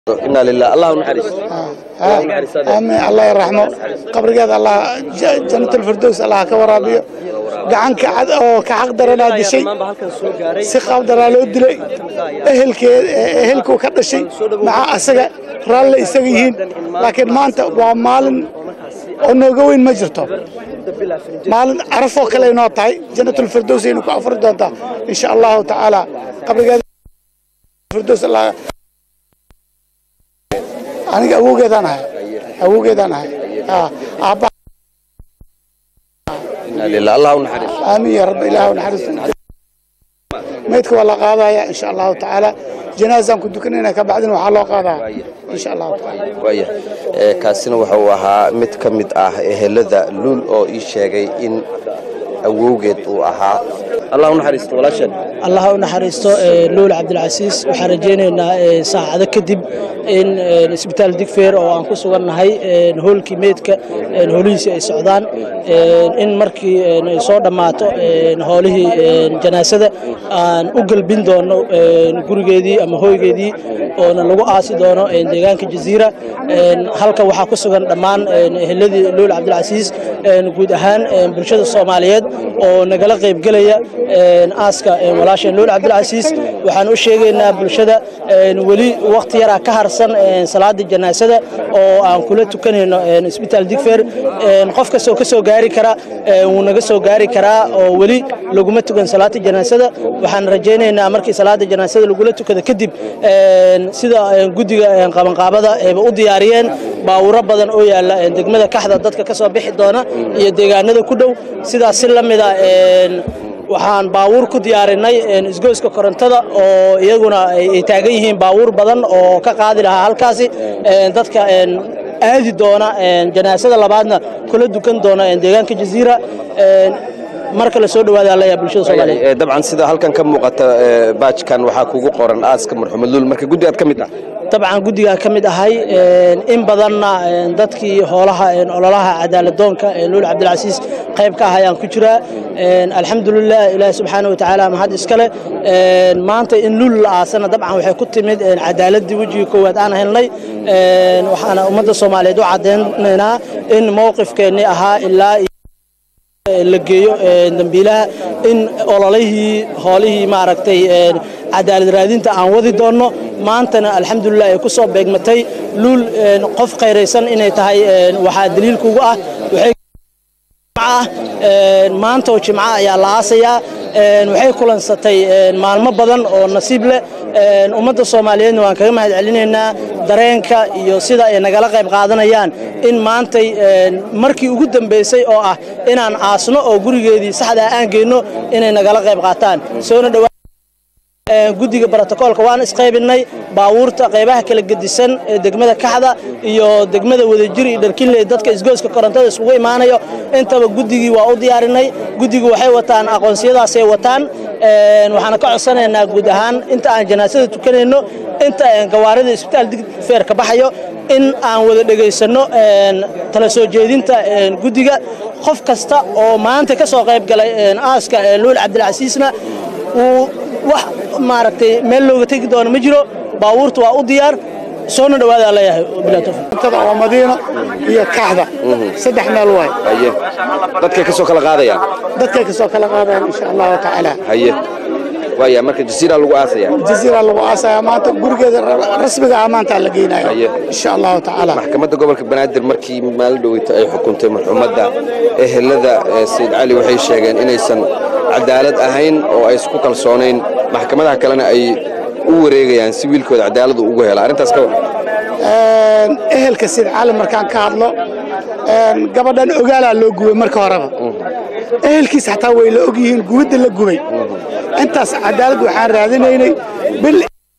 inaa lilah allah u naxariisto aamin allah yarxamo qabrigeeda allah janatulfirdows allah ka waraabiyo gacan kacad oo ka xaq daranaa dishay si qaab daraa loo dilay ehelkeed ehelkuu ka dhashay maxaa asaga raalle isaga yihiin laakiin maanta waa maalin oo nooga weyn ma jirto maalin carafoo kale inoo tahay janatulfirdows aynu ku afuri doontaa insha allahu tacaala qabrigeeda firdows allah aniga awowgeedaan ahay awowgeedaan ahay aabba inaa lilah allah u naxariisto aamin ya rabbi ilaah naxariisto meydka waa la qaadaya insha allahu tacaala janaazaan ku dukanayna ka bacdina waxaa loo qaadaa insha allahu tacaala waaya ee kaasina waxa uu ahaa mid ka mid ah ehelada luul oo ii sheegay in awowgeed uu ahaa allah u naxariisto walaasheen allah u naxariisto luul cabdilcasiis waxaan rajaynaynaa saacado kadib in isbitaal digfeer oo aan ku sugannahay hoolkii meydka hoolihiisii ay socdaan in markii ay soo dhammaato hoolihii janaasada aan u gelbin doono gurigeedii ama hoygeedii oona lagu aasi doono deegaanka jaziira halka waxaa ku sugan dhammaan eheladii luul cabdilcasiis guud ahaan bulshada soomaaliyeed oo nagala qaybgelaya aaska walaasheen luul cabdilcasiis waxaan u sheegaynaa bulshada weli wakhti yaraa ka harsan salaada janaasada oo aan kula tukanayno isbitaal digfer qof kastoo ka soo gaari kara wuu naga soo gaari karaa oo weli laguma tukan salaada janaasada waxaan rajaynaynaa markii salaada janaasada lagula tukado kadib sida guddiga qabanqaabada ayba u diyaariyeen baawuro badan oo yaalla degmada kaxda dadka ka soo bixi doona iyo deegaanada ku dhow sidaas si la mida waxaan baawuur ku diyaarinay isgoyska korontada oo iyaguna ay taagan yihiin baawuur badan oo ka qaadi lahaa halkaasi dadka aadi doona janaasada labaadna kula dukan doona deegaanka jaziira marka la soo dhawaada alla bulshada soomaaliyeed Ee, dabcan sida halkan ka muuqata ee, baajkan waxaa kugu qoran aaska marxumed luul marka guddigaad ka mid ah dabcan guddigaan ka mid ahay in badanna dadkii hoolaha ololaha cadaaladoonka luul cabdilcasiis qayb ka ahayaan ku jiraa alxamdulilah ilaahi subxaana wa tacaala mahad iskale maanta in luul la aasana dabcan waxay ku timid cadaaladii wejigii koowaad aan helnay waxaana ummadda soomaaliyeed u caddaynaynaa in mowqifkeennii ahaa ilaa la geeyo dambiilaha in ololihii hoolihii maaragtay cadaalad raadinta aan wadi doonno maantana alxamdulilah ay ku soo beegmatay luul qof khayraysan inay tahay waxaa daliilkugu ah waxay ah maanta oo jimco ayaa la aasayaa waxay kulansatay maalmo badan oo nasiib leh ummadda soomaaliyeedna waan kaga mahad celinaynaa dareenka iyo sida ay nagala qayb qaadanayaan in maantay markii ugu dambaysay oo ah inaan aasno oo gurigeedii saxdaa aan geyno inay nagala qayb qaataan soona dhawaa guddiga brotokoolka waan isqaybinay baawuurta qaybaha kala gedisan ee degmada kaxda iyo degmada wadajir iyo dharkinley dadka isgooska korontada isugu imaanayo intaba guddigii waa u diyaarinay guddigu waxay wataan aqoonsiyadaasay wataan waxaana ka codsanaynaa guud ahaan inta aan janaasada tukanayno inta gawaarida isbitaal digfeer ka baxayo in aan wada dhegaysanno tala soo jeedinta guddiga qof kasta oo maanta ka soo qayb galay aaska luul cabdilcasiisna uu wax maaragtay meel looga tegi doono ma jiro baabuurta waa u diyaar soona dhawaadaa leeyahay bilaa tawfiiq cuntada waa madiino iyo kaxda saddex meel waay haye dadkay ka soo kala qaadayaan dadkay ka soo kala qaadayaan insha allahu tacaala haye waaya marka jasiira lagu aasaya jaziira lagu aasaya maanta gurigeeda rasmiga ah maanta la geynaya Haye. insha allahu tacaala maxkamadda gobolka banaadir markii maalin dhoweyta ay xukuntay marxumadda ehelada ee sayid cali waxay sheegeen inaysan cadaalad ahayn oo ay isku kalsoonayn maxkamadaha kalena ay u wareegayaan si wiilkooda cadaaladu ugu hela arrintaas ka war ehelka sid cali markaan ka hadlo gabadhan ogaalaa loo gubay marka horeba ehelkiis xataa way la og yihiin gubidda la gubay intaas cadaalad waxaan raadinaynay bil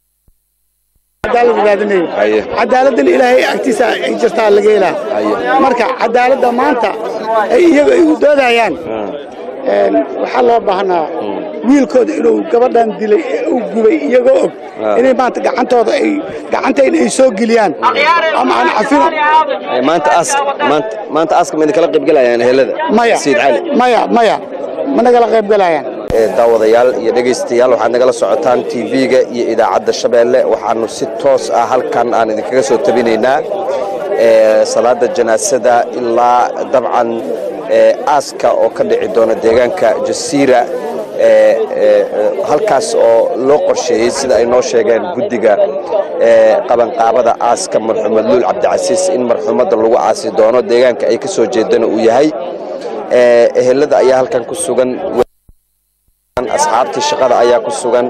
cadaalad raadinaynay Haye. cadaaladdan ilaahay agtiisa ay jirtaa laga helaa Haye. marka cadaaladda maanta ay iyaga ay u doodayaan een, waxaa loo baahnaa wiilkooda inuu gabadhan dilay ee uu gubay iyagoo og Ah. inay maanta gacantooda ay gacantayna ay soo geliyaan ama aan cafino Ee, maanta aaska maanta maanta aaska ma idinkala qaybgalayaan ehelada maya sayid cali maya maya ma nagala qayb galayaan daawadayaal iyo dhegaystayaal waxaad nagala socotaan tv-ga iyo idaacadda shabeelle waxaanu si toos ah halkan aan idinkaga soo tabinaynaa salaada janaasada ilaa dabcan aaska oo ka dhici doona deegaanka jasiira halkaas oo loo qorsheeyey sida ay noo sheegeen guddiga qabanqaabada aaska marxuum madluul cabdicasiis in marxuumadda lagu aasi doono deegaanka ay ka soo jeedana uu yahay ehelada ayaa halkan ku sugan asxaabtii shaqada ayaa ku sugan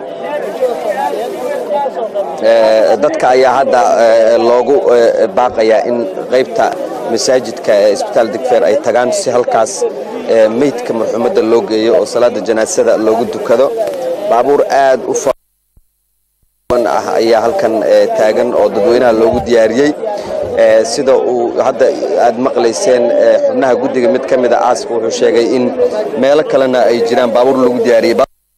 dadka ayaa hadda loogu baaqayaa in qaybta masaajidka ee isbitaal digfeer ay tagaan si halkaas meydka marxuumadda loo geeyo oo salaada janaasada loogu dukado baabuur aad u ah ayaa halkan taagan oo dadweynaha loogu diyaariyey sida uu hadda aad maqlayseen xubnaha guddiga mid ka mida aaska wuxuu sheegay in meelo kalena ay jiraan baabuur lagu diyaariyey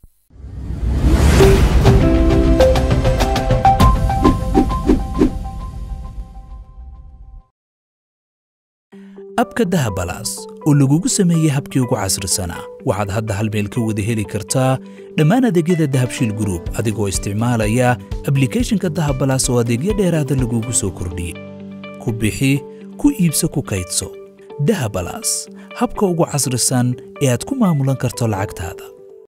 abka dahabalaas oo lagugu sameeyey habkii ugu casrisanaa waxaad hadda hal meel ka wada heli kartaa dhammaan adeegyada dahabshiil gruub adigoo isticmaalaya ablikhethonka dahabalaas oo adeegyo dheeraada lagugu soo kordhiyey ku bixi ku iibso ku kaydso dahabalaas habka ugu casrisan ee aad ku maamulan karto lacagtaada